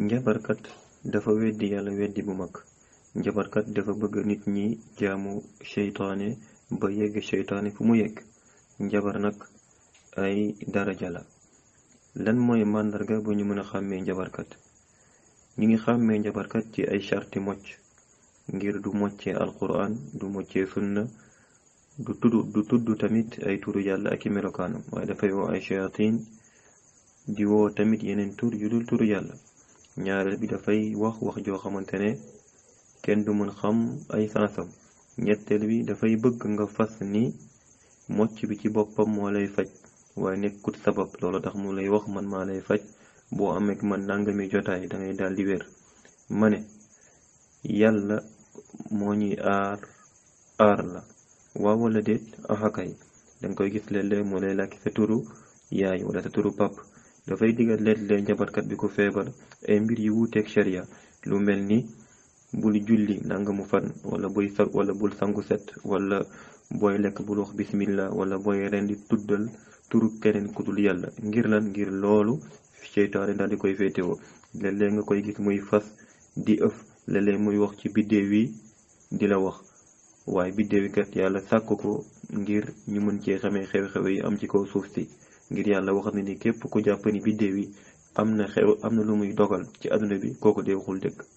njabarkat dafa weddi yàlla weddi bu mag njabarkat dafa bëgg nit ñi jaamu seytaane ba yegg seytaane fu mu yegg njabar nag ay daraja la lan mooy màndarga bu ñu mën a xàmmee njabarkat ñu ngi xàmmee njabarkat ci ay charti mocc ngir du moccee alquran du moccee sunna du tudd du tudd tamit ay turu yàlla ak i melokaanam waaye dafay woo ay shayatin di woo tamit yeneen tur yu dul turu yàlla ñaareel bi dafay wax wax joo xamante ne kenn du mën xam ay sansam ñetteel bi dafay bëgg nga fas ni mocc bi ci boppam moo lay faj waaye nekkut sabab loolu tax mu lay wax man maa lay faj boo amee man nangami jotaay da ngay daal di wér ma ne yàlla moo ñuy aar aar la waaw wala déet axakay danga koy gis léeg-léeg moo lay làkki sa turu yaay wala sa turu pap dafay digal léeg-léeg njabarkat bi ko feebar ay mbir yu wuuteeg sharia lu mel ni bul julli nangamu fan wala buy sa wala bul sangu set wala booy lekk bul wax bismillah wala booy rendi tuddal turu keneen ku dul yàlla ngir lan ngir loolu seytaane daal di koy féetewoo léeg-léeg nga koy gis muy fas di ëf léeg-léeg muy wax ci biddéew yi di la wax waaye biddéew yi kat yàlla sàkk ko ngir ñu mën cee xamee xew-xew yi am ci kaw suuf si ngir yàlla wax na ni képp ku jàpp ni biddéew yi am na xew am na lu muy dogal ci àdduna bi kooku dee waxul dëgg